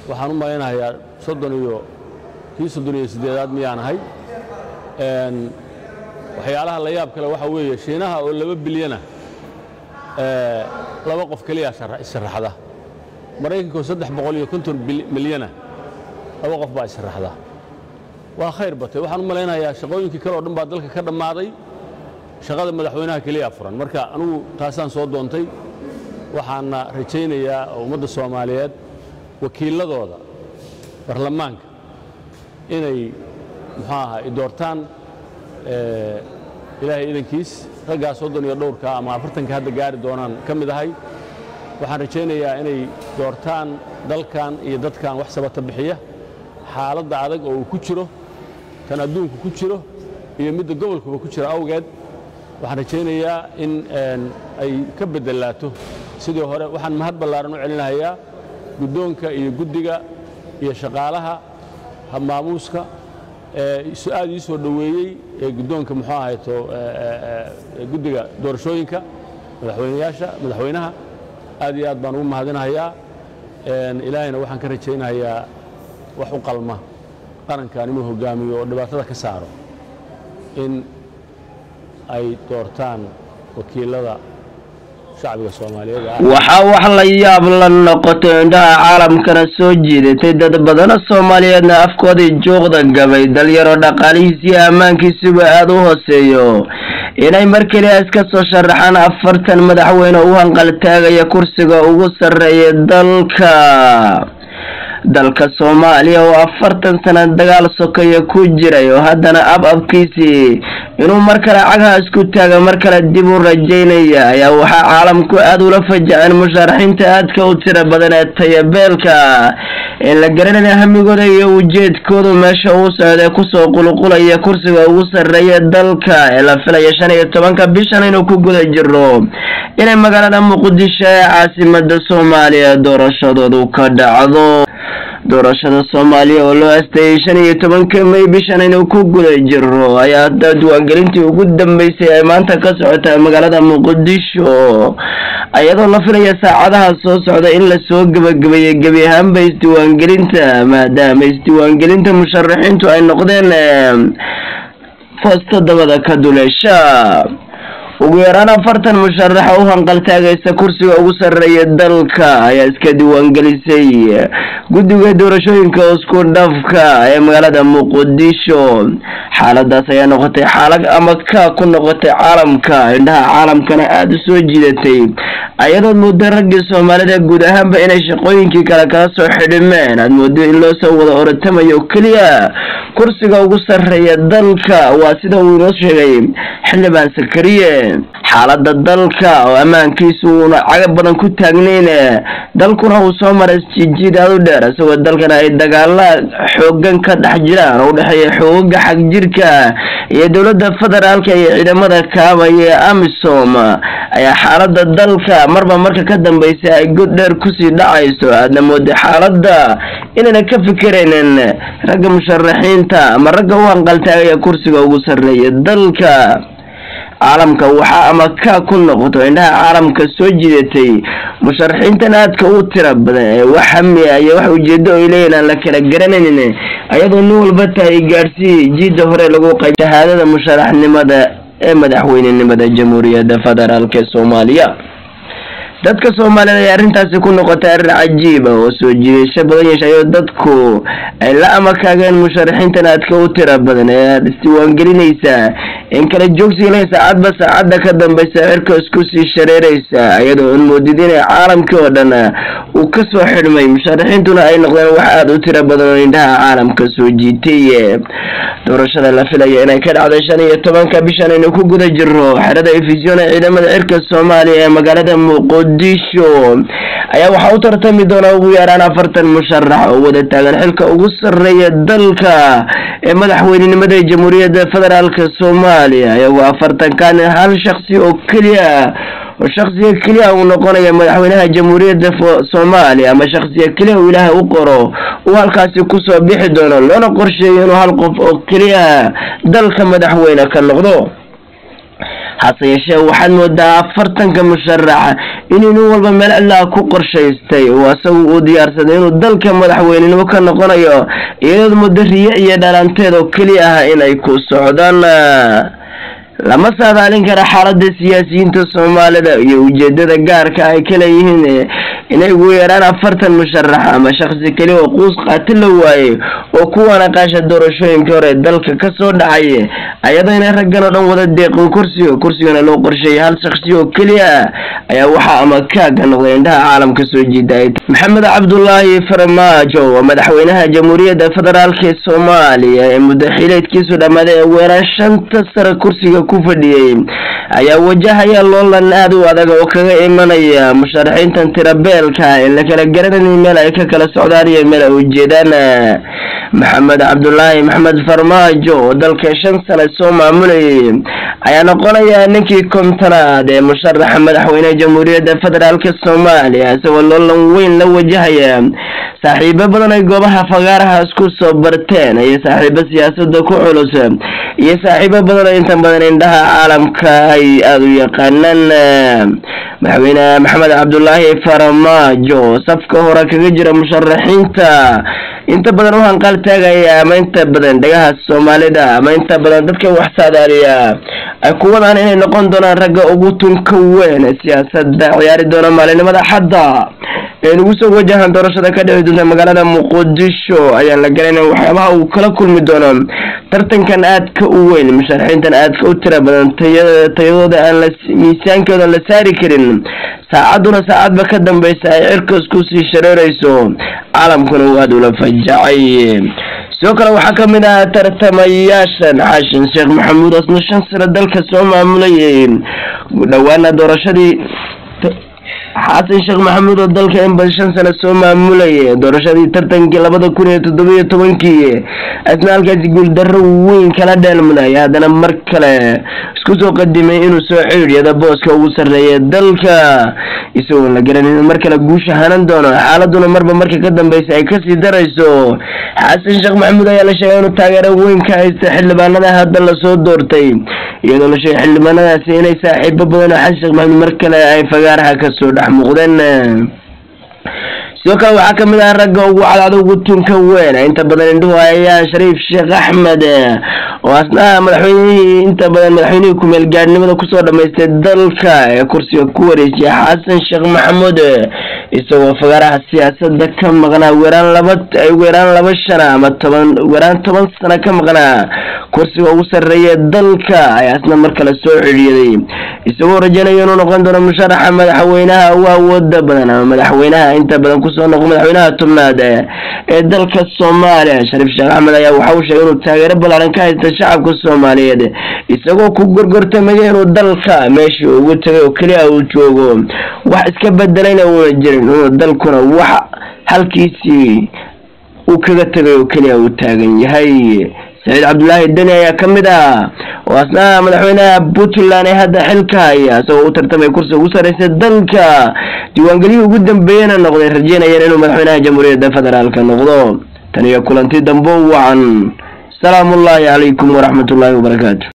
waxaan u malaynahayaa soddon iyo kii soddon iyo siddeedaad miyaan ahay waxyaalaha la yaab kale waxaa weeye shiinaha oo laba bilyana laba qof keliya issharaxda maraykanka oo saddex boqol iyo konton milyana laba qof baa issharaxda waa khayr batay waxaan u malaynayaa shaqooyinkii kale oo dhan baa dalka ka dhammaaday shaqada madaxweynaha keliya furan marka anugu taasaan soo doontay waxaana rajaynayaa ummadda soomaaliyeed wakiiladooda baarlamaanka inay muxuu ahaa i doortaan ilaahay idankiis raggaa soddon iyo dhowrka ama afartanka hadda gaari doonaan ka mid ahay waxaan rajaynayaa inay doortaan dalkan iyo dadkan wax sabata bixiya xaaladda adag oo uu ku jiro tan adduunku ku jiro iyo midda gobolkuba ku jira awgeed waxaan rajaynayaa in ay ka beddelaato sidii hore waxaan mahad ballaaran u celinahayaa guddoonka iyo guddiga iyo shaqaalaha habmaamuuska aad ii soo dhoweeyey ee guddoonka muxuu ahayto guddiga doorashooyinka madaxweynayaasha madaxweynaha aad iyo aad baan ugu mahadinahayaa ilaahayna waxaan ka rajaynayaa wax u qalma qarankan inuu hogaamiyo oo dhibaatada ka saaro in ay doortaan wakiilada shacbiga soomaaliyeed waxaa wax la yaab la noqotay indhaha caalamkana soo jiidatay dad badana soomaaliyeedna afkoodii juuqda gabay dalyaro dhaqaalihiisiyo ammaankiisuba aada u hooseeyo inay mar keliya iska soo sharaxaan afartan madaxweyne u hanqaltaagaya kursiga ugu sarreeya dalka dalka soomaaliya oo afartan sana dagaal sokaya ku jiray oo haddana ab abkiisii inuu mar kale cagaha isku taaga mar kale dib u rajaynaya ayaa waxaa caalamku aada ula fajaceen musharaxiinta aadka u tira badan ee tayabeelka in la garanaya hamigooda iyo ujeedkoodu meesha uu socday kusoo qulqulaya kursiga ugu sarreeya dalka ee la filaya shan iyo tobanka bishan inuu ku guda jiro inay magaalada muqdisho ee caasimada soomaaliya doorashadoodu ka dhacdo doorashada soomaaliya oo loo asteeyey shan iyo tobanka may bishan inuu ku guda jiro ayaa hadda diiwaangelintii ugu dambeysay ay maanta ka socotaa magaalada muqdisho iyadoo la filaya saacadaha soo socda in lasoo gebagabeeyey gebi ahaanba isdiiwaangelinta maadaama isdiiwaangelinta musharaxiintu ay noqdeen foosta dabada ka duleesha ugu yaraan afartan musharaxa u hanqaltaagaysa kursiga ugu sarreeya dalka ayaa iska diiwaangelisay guddiga doorashooyinka isku dhafka ee magaalada muqdisho xaaladaas ayaa noqotay xaalad ama ka ku noqotay caalamka indhaha caalamkana aada u soo jiidatay ayadood mooda raggii soomaalida guud ahaanba inay shaqooyinkii kale kala soo xidhimeen aad moodo in loo soo wada oratamayo keliya kursiga ugu sarreeya dalka waa sida uu inoo sheegay xildhibaan sakariye xaalada dalka oo ammaankiisu uuna caga badan ku taagnayn dalkuna uu soo maray jijiid aada u dheer isagoo dalkana ay dagaala xoogan ka dhex jiraan oo udhexeeya xoogaga xag jirka iyo dowladda federaalka iyo ciidamada kaabaya ee amisom ayaa xaalada dalka marba marka ka dambeysa ay god dheer kusii dhacayso aadna mooda xaalada inayna ka fikiraynin ragga musharaxiinta ama ragga u hanqaltaagaya kursiga ugu sarreeya dalka caalamka waxaa ama ka ku noqoto indhaha caalamka soo jiidatay musharaxiintan aadka u tira badan ee wax hamiya iyo wax ujeedo ay leeyihin aan la kala garanaynin ayadoo nin walba tahay gaadhsii jiida hore lagu qay shahaadada musharaxnimada ee madaxweynenimada jamhuuriyadda federaalk ee soomaaliya dadka soomaaliyed ay arrintaasi ku noqotay arrin cajiiba oo soo jiidasho badan yeeshayo dadku ay la amakaageen musharaxiintan aadka u tira badan ee aada isdiiwaangelinaysaa in kala joogsiila saacadba saacadda ka dambeysa cirka isku sii shareeraysa iyadoo in moodid inay caalamkii oo dhan uu ka soo xidhmay musharaxiintuna ay noqdeen wax aada u tira badan oo indhaha caalamka soo jiitay doorashada la filaya inay ka dhacday shan iyo tobanka bishan aynu ku guda jiro xerada efisyon ee ciidamada cirka soomaaliya ee magaalada muqdisho ayaa waxaa u tartami doona ugu yaraan afartan musharax oo wada taagan xilka ugu sarreeya dalka ee madaxweynenimada jamhuuriyadda federaalk soomaaliya iyagoo afartankan hal shaksi oo keliya oo shaksiga keliya uu noqonaya madaxweynaha jamhuuriyadda soomaaliya ama shaksiga keliya uu ilaahay u qoro uu halkaasi kusoo bixi doono loona qorsheeyo inuu hal qof oo keliya dalka madaxweyne ka noqdo hase yeeshee waxaad moodaa afartanka musharax inuu nin walba meel cidlaa ku qorshaystay oo isagu uu diyaarsaday inuu dalka madaxweynenimo ka noqonayo iyadood muddo riye iyo dhalanteed oo keliya ah inay ku socdaan lama saadaalin kara xaalada siyaasiyiinta soomaalida iyo ujeedada gaarka ay ka leeyihiin inay ugu yeeraan afartan musharax ama shaksi keliya oo quus qaati la waaye oo kuwana qaasha doorashooyinkii hore dalka kasoo dhacay ayadoo inay raggan oo dhan wada deeqin kursiga kursigana loo qorsheeyay hal shaksi oo keliya ayaa waxaa ama kaaga noqday indhaha caalamka soo jiiday maxamed cabdulaahi farmaajo waa madaxweynaha jamhuuriyadda federaalk ee soomaaliya ee muddo xileedkiisu dhammaaday ee weeraan shanta sare kursiga ku fadhiyey ayaa wajahaya loolan aad u adag oo kaga imanaya musharaxiintan tirabeelka ee la kala garanayay meel ay ka kala socdaan iyo meel ay ujeedaan maxamed cabdulaahi maxamed farmaajo oo dalka shan sane soo maamulayay ayaa noqonaya ninkii kontonaad ee musharaxa madaxweyne jamhuuriyadda federaalk soomaaliya isagoo loolan weyn la wajahaya saaxiibo badan ay goobaha fagaaraha isku soo barteen iyo saaxiibo siyaasada ku culus iyo saaxiibo badan oo inta badan indhaha caalamka ay aada u yaqaanaan madaxweyne maxamed cabdulaahi farmaajo safka hore kaga jira musharaxiinta inta badan u hanqaal taagaya ama inta badan dhagaha soomaalida ama inta badan dadka wax saadaaliya ay ku wadaan inay noqon doonaan ragga ugu tunka weyn ee siyaasada ciyaari doona maalinimada xadda ee nagu soo wajahan doorashada ka dhici doonta magaalada muqdisho ayaan la garanayn waxyaabaha uu kala kulmi doono tartankan aadka u weyn musharaxiintan aadka u tira badan tayadooda aan la miisaankooda la saari karin saacaduna saacadba ka dambeysa ay cirkas kusii shareereyso caalamkuna uu aada ula fajacay sidoo kale waxaa kamid ah tartamayaashan xaashin sheekh maxamuud asna shan sano dalka soo maamulayay dhawaana doorashadii xasan sheekh maxamuud oo dalka in bad shan sano soo maamulayay doorashadii tartankii labada kun iyo toddobiyo tobankii asna halkaasi guuldarro weyn kala dheelmuday haddana mar kale isku soo qadimay inuu soo ciidyada booska ugu sarreeya dalka isagoo la garanin mar kale guusha hanan doono xaaladuna marba marka ka dambeysa ay kasii darayso xasan sheekh maxamuud ayaa la sheegay inuu taageero weyn ka haysta xildhibaanada hadda lasoo doortay iyadoo la sheegay xildhibaanadaasi inay saaxiibo badan oo xasan sheekh maxamuud mar kale ay fagaaraha kasoo dhex muuqdeen sidoo kale waxaa kamid ah ragga ugu cadcad ugu tunka weyn inta badan indhuhu ayaan shariif sheekh axmed oo asna madaxweynihii inta badan madaxweynihii kumeel gaadhnimada kusoo dhamaystay dalka ee kursiga ku wareejiyay xasan sheekh maxamuud isagoo fagaaraha siyaasada ka maqnaa weeraan laba weeraan laba shana ama toban weeraan toban sano ka maqnaa kursiga ugu sarreeya dalka ayaa asna mar kale soo celiyaday isagoo rajaynaya inuu noqon doono musharaxa madaxweynaha ugu awooda badan ama madaxweynaha inta badan kusoo noqo madaxweynaha tobnaad ee dalka soomaaliya shariif sheekh axmed ayaa waxa uu sheegay inuu taageero ballaaran ka haysta shacabka soomaaliyeed isagoo ku gorgortamaya inuu dalka meeshii ugu tagay oo keliya uu joogo wax iska bedelayna uuna jirin inuu dalkuna wax halkiisii uu kaga tagay oo keliya uu taagan yahay saciid cabdulaahi deni ayaa ka mid ah oo asna madaxweynaha puntland ee hadda xilka haya isagoo u tartamay kursiga ugu sarreysa dalka diiwaangeliyii ugu dambeeyana noqday rajeynayeen inuu madaxweynaha jamhuuriyadda federaalka noqdo tan iyo kulanti dambo wacan salaamu ullaahi calaykum waraxmat ullaahi wabarakaatu